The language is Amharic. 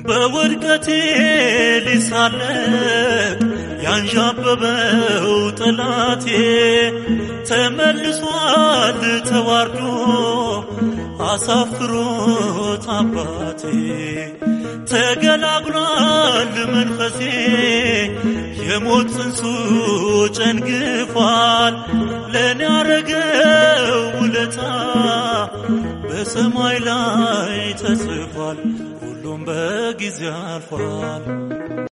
በውድቀቴ ሊሳለቅ ያንዣበበው ጠላቴ ተመልሷል ተዋርዶ አሳፍሮት አባቴ ተገላግሏል መንፈሴ የሞት ጽንሱ ጨንግፏል ለእኔ ያረገው ውለታ በሰማይ ላይ ተጽፏል ሁሉም በጊዜ አልፏል